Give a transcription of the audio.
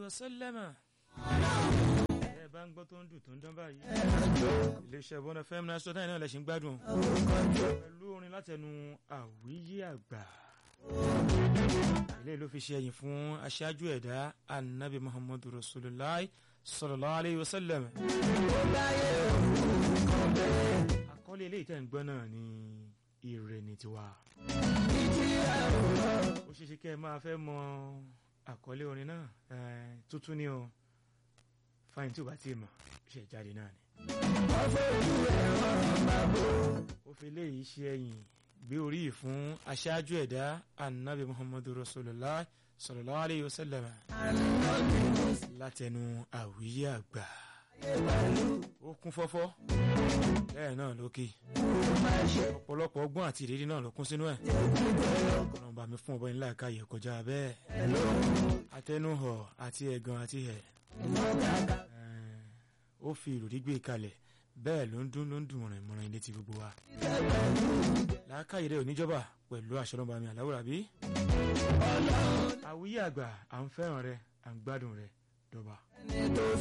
wa sallam. ẹ bá ń gbọ́ tó ń dùn tó ń dán báyìí. iléeṣẹ́ bọ́nà fẹ́mi náà sọ́tàn náà lè ṣe ń gbádùn. pẹ̀lú orin látẹnu àwíyé àgbà. ilé ló fi ṣe ẹ̀yìn fún aṣáájú ẹ̀dá anabi muhammadu rasulillah sallallahu alayhi wa sallam. àkọlé ilé ìtẹ̀ ń gbọ́ náà ni ire ni tiwa. ó ṣeé ṣe kẹ́ ẹ máa fẹ́ mọ àkọlé orin náà tuntun ni o fáyín tí o bá ti mọ̀ ṣe jáde náà ni. ó fi léyìí ṣe ẹ̀yìn gbé orí yìí fún aṣáájú ẹ̀dá anabi muhammadu rasulillah sallallahu alayhi wa sallam látẹnu àwíyé àgbà ó kún fọ́fọ́ bẹ́ẹ̀ náà lókè ọ̀pọ̀lọpọ̀ ọgbọ́n àti ìrírí náà ló kún sínú ẹ̀ ọlọ́mọba mi fún ọbọ̀ ńlá káyọ̀ kọjá bẹ́ẹ̀ atẹnuhọ̀ àti ẹ̀gàn àti ẹ̀ ó fi ìròrí gbé kalẹ̀ bẹ́ẹ̀ ló ń dún ló ń dùn mọ̀ràn ìmọ̀ràn ilé ti gbogbo wa làákàyè rẹ̀ oníjọba pẹ̀lú àṣọlọ́mọba mi àláwòrán bí àwíyé àgbà à ń fẹ́ràn rẹ à ń gbádùn rẹ dọ́ba.